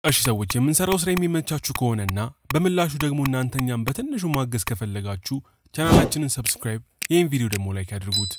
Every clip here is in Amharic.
እሺ ሰዎች የምንሰራው ስራ የሚመቻችሁ ከሆነና በምላሹ ደግሞ እናንተኛም በትንሹ ማገዝ ከፈለጋችሁ ቻናላችንን ሰብስክራይብ፣ ይህን ቪዲዮ ደግሞ ላይክ ያድርጉት።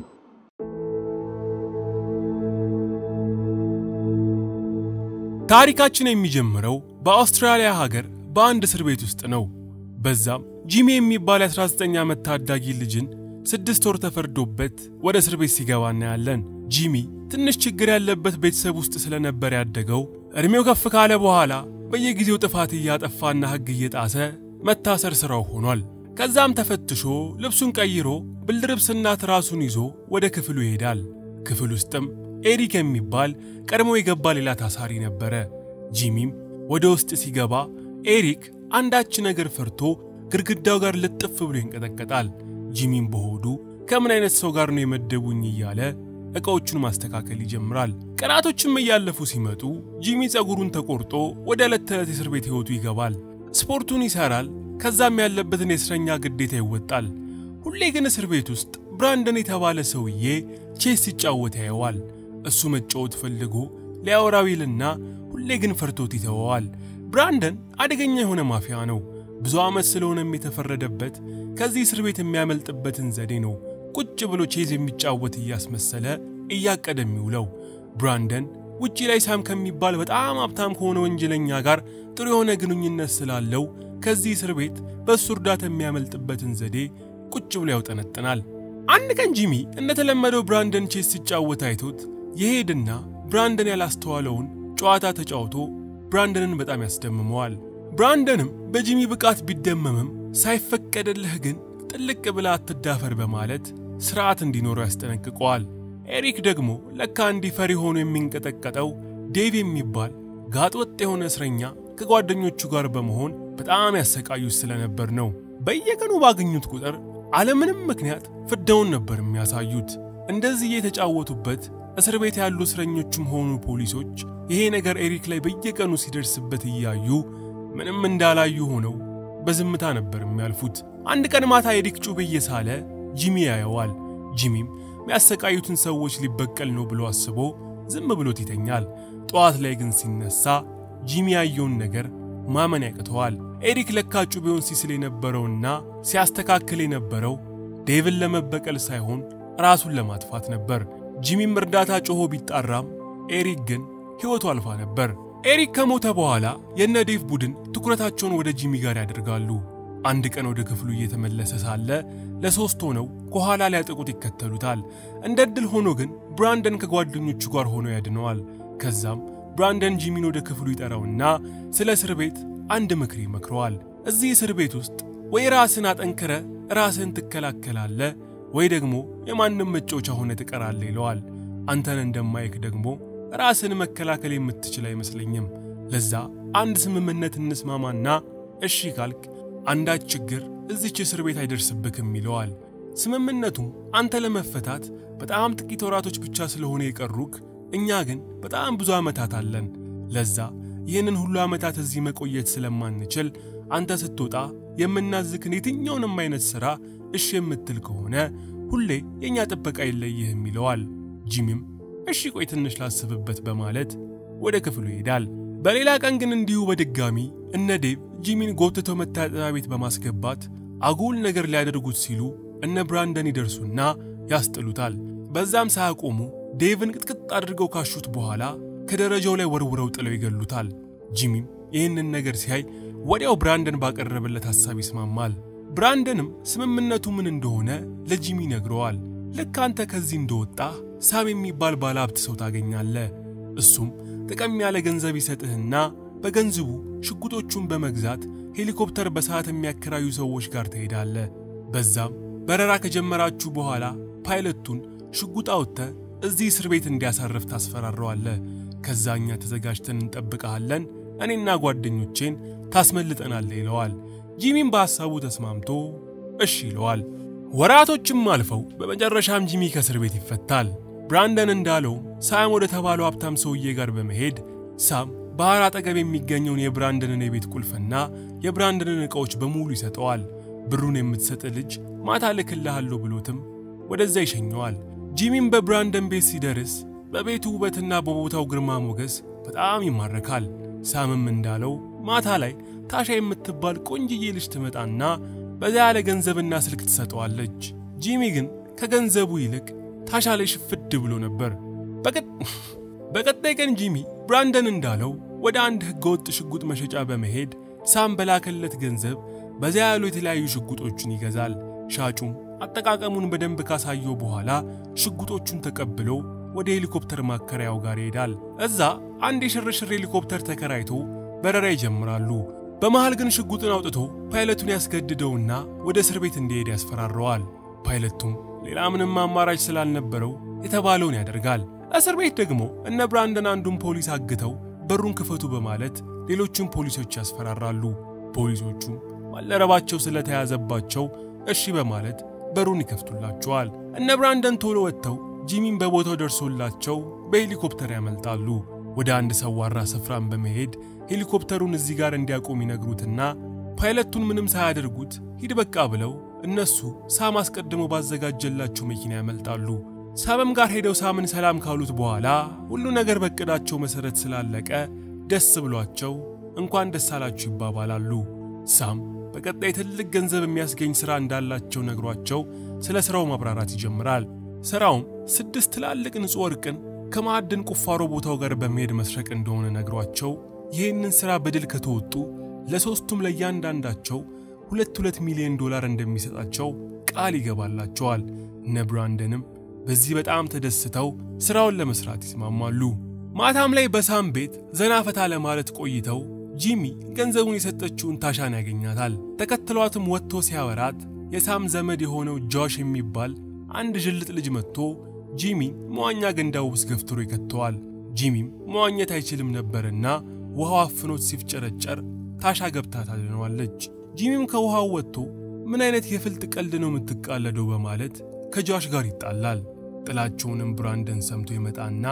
ታሪካችን የሚጀምረው በአውስትራሊያ ሀገር በአንድ እስር ቤት ውስጥ ነው። በዛም ጂሚ የሚባል የ19 ዓመት ታዳጊ ልጅን ስድስት ወር ተፈርዶበት ወደ እስር ቤት ሲገባ እናያለን። ጂሚ ትንሽ ችግር ያለበት ቤተሰብ ውስጥ ስለነበር ያደገው እድሜው ከፍ ካለ በኋላ በየጊዜው ጥፋት እያጠፋና ሕግ እየጣሰ መታሰር ሥራው ሆኗል። ከዛም ተፈትሾ ልብሱን ቀይሮ ብልድርብስና ትራሱን ይዞ ወደ ክፍሉ ይሄዳል። ክፍል ውስጥም ኤሪክ የሚባል ቀድሞ የገባ ሌላ ታሳሪ ነበረ። ጂሚም ወደ ውስጥ ሲገባ ኤሪክ አንዳች ነገር ፈርቶ ግድግዳው ጋር ልጥፍ ብሎ ይንቀጠቀጣል። ጂሚም በሆዱ ከምን አይነት ሰው ጋር ነው የመደቡኝ እያለ ዕቃዎቹን ማስተካከል ይጀምራል። ቀናቶችም እያለፉ ሲመጡ ጂሚ ፀጉሩን ተቆርጦ ወደ ዕለት ተዕለት የእስር ቤት ሕይወቱ ይገባል። ስፖርቱን ይሠራል። ከዛም ያለበትን የእስረኛ ግዴታ ይወጣል። ሁሌ ግን እስር ቤት ውስጥ ብራንደን የተባለ ሰውዬ ቼስ ሲጫወት ያየዋል። እሱ መጫወት ፈልጎ ሊያወራው ይልና ሁሌ ግን ፈርቶት ይተወዋል። ብራንደን አደገኛ የሆነ ማፊያ ነው። ብዙ ዓመት ስለሆነም የተፈረደበት ከዚህ እስር ቤት የሚያመልጥበትን ዘዴ ነው ቁጭ ብሎ ቼዝ የሚጫወት እያስመሰለ እያቀደ የሚውለው። ብራንደን ውጪ ላይ ሳም ከሚባል በጣም ሀብታም ከሆነ ወንጀለኛ ጋር ጥሩ የሆነ ግንኙነት ስላለው ከዚህ እስር ቤት በእሱ እርዳታ የሚያመልጥበትን ዘዴ ቁጭ ብሎ ያውጠነጥናል። አንድ ቀን ጂሚ እንደተለመደው ብራንደን ቼስ ሲጫወት አይቶት የሄድና ብራንደን ያላስተዋለውን ጨዋታ ተጫውቶ ብራንደንን በጣም ያስደምመዋል። ብራንደንም በጂሚ ብቃት ቢደመምም ሳይፈቀድልህ ግን ጥልቅ ብላ አትዳፈር በማለት ስርዓት እንዲኖረው ያስጠነቅቀዋል። ኤሪክ ደግሞ ለካ እንዲህ ፈሪ ሆኖ የሚንቀጠቀጠው ዴቭ የሚባል ጋጥወጥ የሆነ እስረኛ ከጓደኞቹ ጋር በመሆን በጣም ያሰቃዩት ስለነበር ነው። በየቀኑ ባገኙት ቁጥር አለምንም ምክንያት ፍዳውን ነበር የሚያሳዩት። እንደዚህ የተጫወቱበት እስር ቤት ያሉ እስረኞቹም ሆኑ ፖሊሶች ይሄ ነገር ኤሪክ ላይ በየቀኑ ሲደርስበት እያዩ ምንም እንዳላዩ ሆነው በዝምታ ነበር የሚያልፉት። አንድ ቀን ማታ ኤሪክ ጩቤ እየሳለ ጂሚ ያየዋል። ጂሚም የሚያሰቃዩትን ሰዎች ሊበቀል ነው ብሎ አስቦ ዝም ብሎት ይተኛል። ጠዋት ላይ ግን ሲነሳ ጂሚ ያየውን ነገር ማመን ያቅተዋል። ኤሪክ ለካ ጩቤውን ሲስል የነበረውና ሲያስተካክል የነበረው ዴቭን ለመበቀል ሳይሆን ራሱን ለማጥፋት ነበር። ጂሚም እርዳታ ጮሆ ቢጣራም ኤሪክ ግን ሕይወቱ አልፋ ነበር። ኤሪክ ከሞተ በኋላ የነ ዴቭ ቡድን ትኩረታቸውን ወደ ጂሚ ጋር ያደርጋሉ። አንድ ቀን ወደ ክፍሉ እየተመለሰ ሳለ ለሶስት ሆነው ከኋላ ሊያጠቁት ይከተሉታል። እንደ ዕድል ሆኖ ግን ብራንደን ከጓደኞቹ ጋር ሆኖ ያድነዋል። ከዛም ብራንደን ጂሚን ወደ ክፍሉ ይጠራውና ስለ እስር ቤት አንድ ምክር ይመክረዋል። እዚህ እስር ቤት ውስጥ ወይ ራስን አጠንክረ ራስን ትከላከላለ ወይ ደግሞ የማንም መጫወቻ ሆነ ትቀራለ ይለዋል። አንተን እንደማይክ ደግሞ ራስን መከላከል የምትችል አይመስለኝም። ለዛ አንድ ስምምነት እንስማማና እሺ ካልክ አንዳች ችግር እዚች እስር ቤት አይደርስብክም ይለዋል። ስምምነቱም አንተ ለመፈታት በጣም ጥቂት ወራቶች ብቻ ስለሆነ የቀሩክ፣ እኛ ግን በጣም ብዙ ዓመታት አለን። ለዛ ይህንን ሁሉ ዓመታት እዚህ መቆየት ስለማንችል አንተ ስትወጣ የምናዝክን የትኛውንም አይነት ሥራ እሺ የምትል ከሆነ ሁሌ የእኛ ጥበቃ የለይህም ይለዋል። ጂሚም እሺ ቆይ ትንሽ ላስብበት በማለት ወደ ክፍሉ ይሄዳል። በሌላ ቀን ግን እንዲሁ በድጋሚ እነ ዴቭ ጂሚን ጎትተው መታጠቢያ ቤት በማስገባት አጉል ነገር ሊያደርጉት ሲሉ እነ ብራንደን ይደርሱና ያስጥሉታል። በዛም ሳያቆሙ ዴቭን ቅጥቅጥ አድርገው ካሹት በኋላ ከደረጃው ላይ ወርውረው ጥለው ይገሉታል። ጂሚም ይህንን ነገር ሲያይ ወዲያው ብራንደን ባቀረበለት ሐሳብ ይስማማል። ብራንደንም ስምምነቱ ምን እንደሆነ ለጂሚ ይነግረዋል። ልክ አንተ ከዚህ እንደወጣ ሳም የሚባል ባለሀብት ሰው ታገኛለህ። እሱም ጥቅም ያለ ገንዘብ ይሰጥህና በገንዘቡ ሽጉጦቹን በመግዛት ሄሊኮፕተር በሰዓት የሚያከራዩ ሰዎች ጋር ትሄዳለህ። በዛም በረራ ከጀመራችሁ በኋላ ፓይለቱን ሽጉጥ አውጥተህ እዚህ እስር ቤት እንዲያሳርፍ ታስፈራረዋለህ። ከዛኛ ተዘጋጅተን እንጠብቀሃለን፣ እኔና ጓደኞቼን ታስመልጠናለህ ይለዋል። ጂሚም በሐሳቡ ተስማምቶ እሺ ይለዋል። ወራቶችም አልፈው በመጨረሻም ጂሚ ከእስር ቤት ይፈታል። ብራንደን እንዳለው ሳም ወደ ተባለው ሀብታም ሰውዬ ጋር በመሄድ ሳም ባህር አጠገብ የሚገኘውን የብራንደንን የቤት ቁልፍና የብራንደንን ዕቃዎች በሙሉ ይሰጠዋል። ብሩን የምትሰጥ ልጅ ማታ ልክልሃለሁ ብሎትም ወደዛ ይሸኘዋል። ጂሚም በብራንደን ቤት ሲደርስ በቤቱ ውበትና በቦታው ግርማ ሞገስ በጣም ይማረካል። ሳምም እንዳለው ማታ ላይ ታሻ የምትባል ቆንጅዬ ልጅ ትመጣና በዛ ያለ ገንዘብና ስልክ ትሰጠዋለች። ጂሚ ግን ከገንዘቡ ይልቅ ታሻ ላይ ሽፍድ ብሎ ነበር። በቀጣይ ቀን ጂሚ ብራንደን እንዳለው ወደ አንድ ህገወጥ ሽጉጥ መሸጫ በመሄድ ሳም በላከለት ገንዘብ በዛ ያሉ የተለያዩ ሽጉጦችን ይገዛል። ሻጩም አጠቃቀሙን በደንብ ካሳየው በኋላ ሽጉጦቹን ተቀብሎ ወደ ሄሊኮፕተር ማከራያው ጋር ይሄዳል። እዛ አንድ የሽርሽር ሄሊኮፕተር ተከራይቶ በረራ ይጀምራሉ። በመሃል ግን ሽጉጥን አውጥቶ ፓይለቱን ያስገድደውና ወደ እስር ቤት እንዲሄድ ያስፈራረዋል። ፓይለቱም ሌላ ምንም አማራጭ ስላልነበረው የተባለውን ያደርጋል። እስር ቤት ደግሞ እነ ብራንደን አንዱን ፖሊስ አግተው በሩን ክፈቱ በማለት ሌሎቹን ፖሊሶች ያስፈራራሉ። ፖሊሶቹም ባልደረባቸው ስለተያዘባቸው እሺ በማለት በሩን ይከፍቱላቸዋል። እነ ብራንደን ቶሎ ወጥተው ጂሚን በቦታው ደርሶላቸው በሄሊኮፕተር ያመልጣሉ። ወደ አንድ ሰዋራ ስፍራን በመሄድ ሄሊኮፕተሩን እዚህ ጋር እንዲያቆም ይነግሩትና ፓይለቱን ምንም ሳያደርጉት ሂድ በቃ ብለው እነሱ ሳም አስቀድሞ ባዘጋጀላቸው መኪና ያመልጣሉ። ሳምም ጋር ሄደው ሳምን ሰላም ካሉት በኋላ ሁሉ ነገር በቅዳቸው መሰረት ስላለቀ ደስ ብሏቸው እንኳን ደስ አላችሁ ይባባላሉ። ሳም በቀጣይ ትልቅ ገንዘብ የሚያስገኝ ሥራ እንዳላቸው ነግሯቸው ስለ ሥራው ማብራራት ይጀምራል። ሥራውም ስድስት ትላልቅ ንጹሕ ወርቅን ከማዕድን ቁፋሮ ቦታው ጋር በመሄድ መስረቅ እንደሆነ ነግሯቸው ይህንን ሥራ በድል ከተወጡ ለሦስቱም ለእያንዳንዳቸው ሁለት ሁለት ሚሊዮን ዶላር እንደሚሰጣቸው ቃል ይገባላቸዋል። እነ ብራንደንም በዚህ በጣም ተደስተው ሥራውን ለመሥራት ይስማማሉ። ማታም ላይ በሳም ቤት ዘና ፈታ ለማለት ቆይተው ጂሚ ገንዘቡን የሰጠችውን ታሻን ያገኛታል። ተከትሏትም ወጥቶ ሲያወራት የሳም ዘመድ የሆነው ጆሽ የሚባል አንድ ዥልጥ ልጅ መጥቶ ጂሚን መዋኛ ገንዳው ውስጥ ገፍትሮ ይከተዋል። ጂሚም መዋኘት አይችልም ነበርና ውሃው አፍኖት ሲፍጨረጨር ታሻ ገብታ ታድነዋለች። ጂሚም ከውሃው ወጥቶ ምን አይነት የፍልጥ ቀልድ ነው የምትቃለደው በማለት ከጆሽ ጋር ይጣላል። ጥላቸውንም ብራንደን ሰምቶ ይመጣና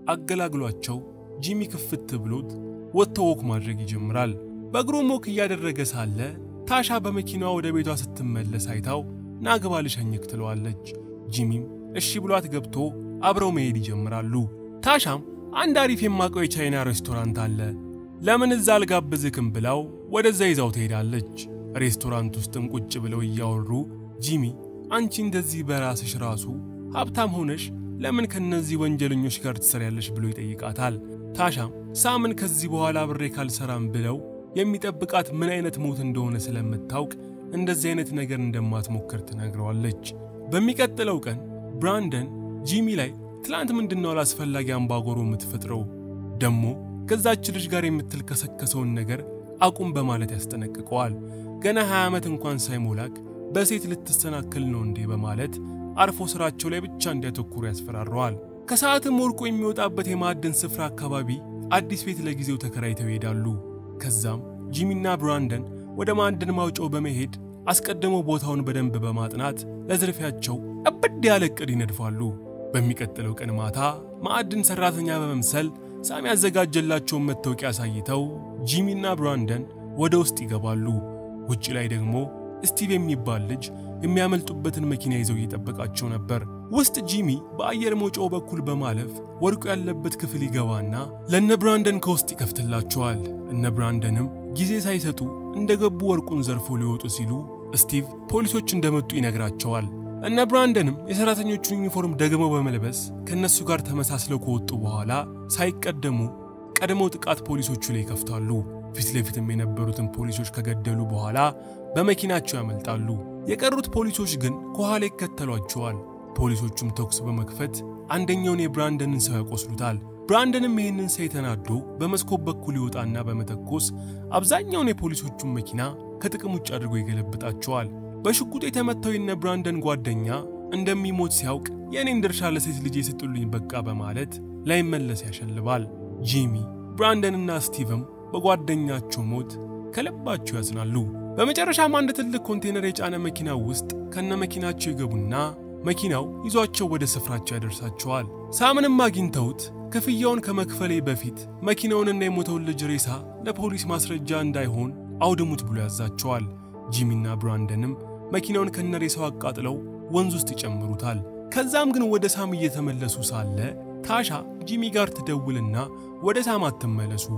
አገላግሏቸው ጂሚ ክፍት ብሎት ወጥቶ ወክ ማድረግ ይጀምራል። በእግሩም ወክ እያደረገ ሳለ ታሻ በመኪናዋ ወደ ቤቷ ስትመለስ አይታው ናግባ ልሸኝክ ትለዋለች። ጂሚም እሺ ብሏት ገብቶ አብረው መሄድ ይጀምራሉ። ታሻም አንድ አሪፍ የማውቀው የቻይና ሬስቶራንት አለ ለምን እዛ አልጋብዝክም ብላው ወደዛ ይዛው ትሄዳለች። ሬስቶራንት ውስጥም ቁጭ ብለው እያወሩ ጂሚ አንቺ እንደዚህ በራስሽ ራሱ ሀብታም ሆነሽ ለምን ከነዚህ ወንጀለኞች ጋር ትሰሪያለሽ ብሎ ይጠይቃታል። ታሻም ሳምን ከዚህ በኋላ ብሬ ካልሰራም ብለው የሚጠብቃት ምን አይነት ሞት እንደሆነ ስለምታውቅ እንደዚህ አይነት ነገር እንደማትሞክር ትነግረዋለች። በሚቀጥለው ቀን ብራንደን ጂሚ ላይ ትላንት ምንድነው አላስፈላጊ አምባጓሮ የምትፈጥረው ደሞ ከዛች ልጅ ጋር የምትልከሰከሰውን ነገር አቁም በማለት ያስጠነቅቀዋል። ገና 20 ዓመት እንኳን ሳይሞላክ በሴት ልትሰናክል ነው እንዴ በማለት አርፎ ስራቸው ላይ ብቻ እንዲያተኩሩ ያስፈራረዋል። ከሰዓትም ወርቁ የሚወጣበት የማዕድን ስፍራ አካባቢ አዲስ ቤት ለጊዜው ተከራይተው ይሄዳሉ። ከዛም ጂሚና ብራንደን ወደ ማዕድን ማውጫው በመሄድ አስቀድሞ ቦታውን በደንብ በማጥናት ለዝርፊያቸው እብድ ያለ ዕቅድ ይነድፋሉ። በሚቀጥለው ቀን ማታ ማዕድን ሰራተኛ በመምሰል ሳም ያዘጋጀላቸውን መታወቂያ አሳይተው ጂሚና ብራንደን ወደ ውስጥ ይገባሉ። ውጭ ላይ ደግሞ ስቲቭ የሚባል ልጅ የሚያመልጡበትን መኪና ይዘው እየጠበቃቸው ነበር። ውስጥ ጂሚ በአየር መውጫው በኩል በማለፍ ወርቁ ያለበት ክፍል ይገባና ለእነ ብራንደን ከውስጥ ይከፍትላቸዋል። እነ ብራንደንም ጊዜ ሳይሰጡ እንደገቡ ወርቁን ዘርፎ ሊወጡ ሲሉ ስቲቭ ፖሊሶች እንደመጡ ይነግራቸዋል። እነ ብራንደንም የሰራተኞቹን ዩኒፎርም ደግመው በመልበስ ከእነሱ ጋር ተመሳስለው ከወጡ በኋላ ሳይቀደሙ ቀድመው ጥቃት ፖሊሶቹ ላይ ይከፍታሉ። ፊት ለፊትም የነበሩትን ፖሊሶች ከገደሉ በኋላ በመኪናቸው ያመልጣሉ። የቀሩት ፖሊሶች ግን ከኋላ ይከተሏቸዋል። ፖሊሶቹም ተኩስ በመክፈት አንደኛውን የብራንደንን ሰው ያቆስሉታል። ብራንደንም ይህንን ሳይ ተናዶ በመስኮት በኩል ይወጣና በመተኮስ አብዛኛውን የፖሊሶቹን መኪና ከጥቅም ውጭ አድርጎ ይገለብጣቸዋል። በሽጉጥ የተመታው የነ ብራንደን ጓደኛ እንደሚሞት ሲያውቅ የእኔን ድርሻ ለሴት ልጅ የሰጡልኝ በቃ በማለት ላይመለስ ያሸልባል። ጂሚ ብራንደንና ስቲቭም በጓደኛቸው ሞት ከልባቸው ያዝናሉ። በመጨረሻም አንድ ትልቅ ኮንቴነር የጫነ መኪና ውስጥ ከነ መኪናቸው ይገቡና መኪናው ይዟቸው ወደ ስፍራቸው ያደርሳቸዋል። ሳምንም አግኝተውት ክፍያውን ከመክፈሌ በፊት መኪናውንና የሞተውን ልጅ ሬሳ ለፖሊስ ማስረጃ እንዳይሆን አውድሙት ብሎ ያዛቸዋል። ጂሚና ብራንደንም መኪናውን ከነሬሳው አቃጥለው ወንዝ ውስጥ ይጨምሩታል። ከዛም ግን ወደ ሳም እየተመለሱ ሳለ ታሻ ጂሚ ጋር ትደውልና ወደ ሳም አትመለሱ፣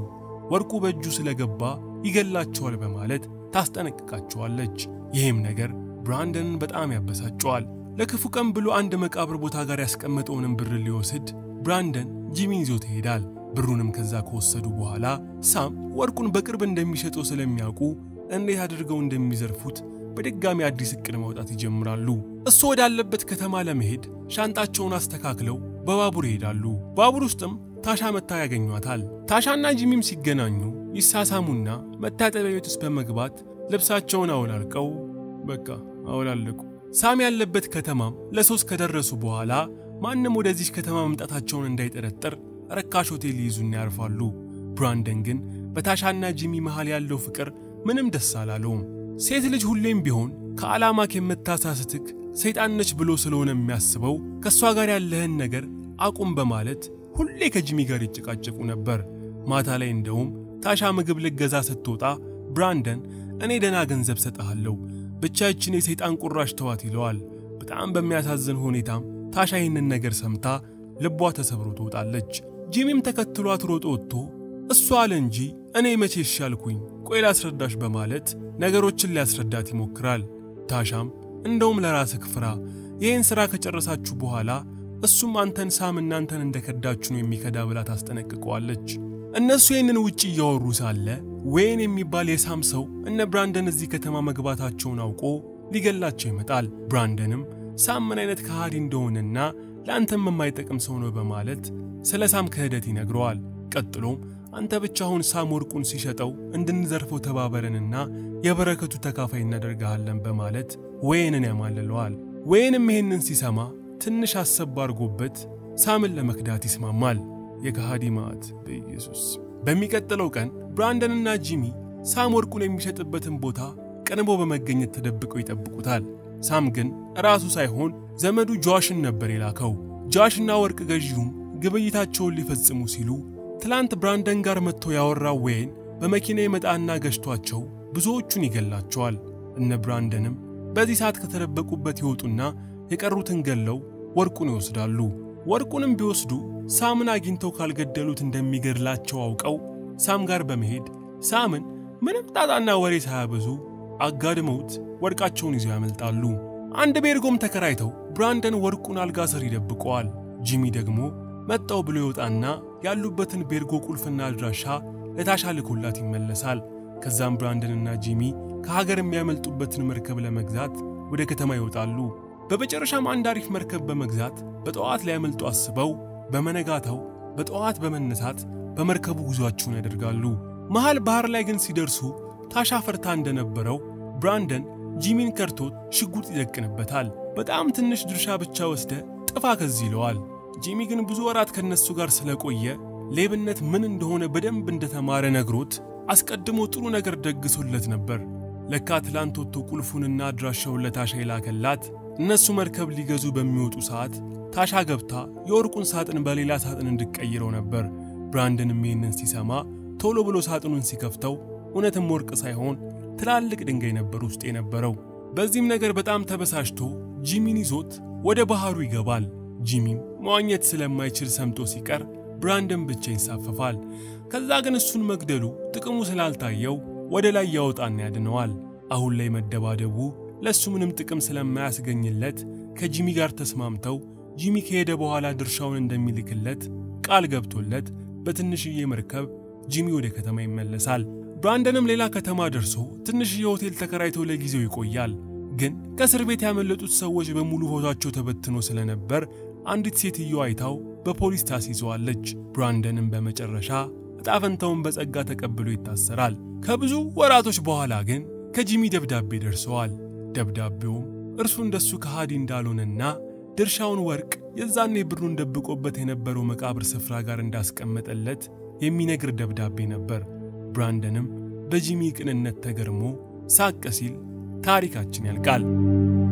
ወርቁ በእጁ ስለገባ ይገላቸዋል በማለት ታስጠነቅቃቸዋለች። ይህም ነገር ብራንደንን በጣም ያበሳጨዋል። ለክፉ ቀን ብሎ አንድ መቃብር ቦታ ጋር ያስቀመጠውንም ብር ሊወስድ ብራንደን ጂሚን ይዞት ይሄዳል። ብሩንም ከዛ ከወሰዱ በኋላ ሳም ወርቁን በቅርብ እንደሚሸጠው ስለሚያውቁ እንዴት አድርገው እንደሚዘርፉት በድጋሚ አዲስ እቅድ ማውጣት ይጀምራሉ። እሱ ወዳለበት ከተማ ለመሄድ ሻንጣቸውን አስተካክለው በባቡር ይሄዳሉ። ባቡር ውስጥም ታሻ መታ ያገኟታል። ታሻና ጂሚም ሲገናኙ ይሳሳሙና መታጠቢያ ቤት ውስጥ በመግባት ልብሳቸውን አውላልቀው በቃ አውላለቁ። ሳም ያለበት ከተማም ለሶስት ከደረሱ በኋላ ማንም ወደዚህ ከተማ መምጣታቸውን እንዳይጠረጠር ረካሽ ሆቴል ይይዙና ያርፋሉ። ብራንደን ግን በታሻና ጂሚ መሃል ያለው ፍቅር ምንም ደስ አላለውም። ሴት ልጅ ሁሌም ቢሆን ከዓላማክ የምታሳስትክ ሰይጣን ነች ብሎ ስለሆነ የሚያስበው ከእሷ ጋር ያለህን ነገር አቁም በማለት ሁሌ ከጂሚ ጋር ይጨቃጨቁ ነበር። ማታ ላይ እንደውም ታሻ ምግብ ልገዛ ስትወጣ ብራንደን እኔ ደና ገንዘብ ሰጠሃለሁ፣ ብቻ ይችን የሰይጣን ቁራሽ ተዋት ይለዋል። በጣም በሚያሳዝን ሁኔታም ታሻ ይህንን ነገር ሰምታ ልቧ ተሰብሮ ትወጣለች። ጂሚም ተከትሏት ሮጦ ወጥቶ እሷ አለ እንጂ እኔ መቼ ይሻልኩኝ፣ ቆይ ላስረዳሽ በማለት ነገሮችን ሊያስረዳት ይሞክራል። ታሻም እንደውም ለራስህ ፍራ፣ ይህን ሥራ ከጨረሳችሁ በኋላ እሱም አንተን ሳም እናንተን እንደከዳችሁ ነው የሚከዳ ብላ ታስጠነቅቀዋለች። እነሱ ይህንን ውጭ እያወሩ ሳለ ዌይን የሚባል የሳም ሰው እነ ብራንደን እዚህ ከተማ መግባታቸውን አውቆ ሊገላቸው ይመጣል። ብራንደንም ሳም ምን አይነት ከሃዲ እንደሆነና ለአንተም የማይጠቅም ሰው ነው በማለት ስለ ሳም ክህደት ይነግረዋል። ቀጥሎም አንተ ብቻ አሁን ሳም ወርቁን ሲሸጠው እንድንዘርፈው ተባበረንና የበረከቱ ተካፋይ እናደርግሃለን በማለት ዌይንን ያማልለዋል። ዌይንም ይህንን ሲሰማ ትንሽ አሰብ አድርጎበት ሳምን ለመክዳት ይስማማል። የከሃዲ ማዕት በኢየሱስ። በሚቀጥለው ቀን ብራንደንና ጂሚ ሳም ወርቁን የሚሸጥበትን ቦታ ቀንቦ በመገኘት ተደብቀው ይጠብቁታል። ሳም ግን ራሱ ሳይሆን ዘመዱ ጆሽን ነበር የላከው። ጆሽና ወርቅ ገዢውም ግብይታቸውን ሊፈጽሙ ሲሉ ትላንት ብራንደን ጋር መጥቶ ያወራው ዌይን በመኪና የመጣና ገጭቷቸው ብዙዎቹን ይገላቸዋል። እነ ብራንደንም በዚህ ሰዓት ከተደበቁበት ይወጡና የቀሩትን ገለው ወርቁን ይወስዳሉ። ወርቁንም ቢወስዱ ሳምን አግኝተው ካልገደሉት እንደሚገድላቸው አውቀው ሳም ጋር በመሄድ ሳምን ምንም ጣጣና ወሬ ሳያበዙ አጋድመውት ወርቃቸውን ይዘው ያመልጣሉ። አንድ ቤርጎም ተከራይተው ብራንደን ወርቁን አልጋ ስር ይደብቀዋል። ጂሚ ደግሞ መጣው ብሎ ይወጣና ያሉበትን ቤርጎ ቁልፍና አድራሻ ለታሻ ልኮላት ይመለሳል። ከዛም ብራንደንና ጂሚ ከሀገር የሚያመልጡበትን መርከብ ለመግዛት ወደ ከተማ ይወጣሉ። በመጨረሻም አንድ አሪፍ መርከብ በመግዛት በጠዋት ሊያመልጡ አስበው በመነጋታው በጠዋት በመነሳት በመርከቡ ጉዟቸውን ያደርጋሉ። መሃል ባህር ላይ ግን ሲደርሱ ታሻ ፈርታ እንደነበረው ብራንደን ጂሚን ከርቶት ሽጉጥ ይደቅንበታል። በጣም ትንሽ ድርሻ ብቻ ወስደ ጥፋ ከዚህ ይለዋል። ጂሚ ግን ብዙ ወራት ከነሱ ጋር ስለቆየ ሌብነት ምን እንደሆነ በደንብ እንደተማረ ነግሮት አስቀድሞ ጥሩ ነገር ደግሶለት ነበር። ለካ ትላንት ወጥቶ ቁልፉንና አድራሻውን ለታሻ የላከላት እነሱ መርከብ ሊገዙ በሚወጡ ሰዓት ታሻ ገብታ የወርቁን ሳጥን በሌላ ሳጥን እንድቀይረው ነበር። ብራንደንም ይህንን ሲሰማ ቶሎ ብሎ ሳጥኑን ሲከፍተው እውነትም ወርቅ ሳይሆን ትላልቅ ድንጋይ ነበር ውስጥ የነበረው። በዚህም ነገር በጣም ተበሳጭቶ ጂሚን ይዞት ወደ ባህሩ ይገባል። ጂሚም መዋኘት ስለማይችል ሰምጦ ሲቀር ብራንደን ብቻ ይንሳፈፋል። ከዛ ግን እሱን መግደሉ ጥቅሙ ስላልታየው ወደ ላይ ያወጣና ያድነዋል። አሁን ላይ መደባደቡ ለእሱ ምንም ጥቅም ስለማያስገኝለት ከጂሚ ጋር ተስማምተው ጂሚ ከሄደ በኋላ ድርሻውን እንደሚልክለት ቃል ገብቶለት በትንሽዬ መርከብ ጂሚ ወደ ከተማ ይመለሳል። ብራንደንም ሌላ ከተማ ደርሶ ትንሽዬ ሆቴል ተከራይቶ ለጊዜው ይቆያል። ግን ከእስር ቤት ያመለጡት ሰዎች በሙሉ ፎቷቸው ተበትኖ ስለነበር አንዲት ሴትዮ አይታው በፖሊስ ታስይዘዋለች። ብራንደንም በመጨረሻ እጣፈንታውን በጸጋ ተቀብሎ ይታሰራል። ከብዙ ወራቶች በኋላ ግን ከጂሚ ደብዳቤ ደርሰዋል። ደብዳቤውም እርሱ እንደሱ ከሃዲ እንዳልሆነና ድርሻውን ወርቅ የዛኔ ብሩን ደብቆበት የነበረው መቃብር ስፍራ ጋር እንዳስቀመጠለት የሚነግር ደብዳቤ ነበር። ብራንደንም በጂሚ ቅንነት ተገርሞ ሳቅ ሲል ታሪካችን ያልቃል።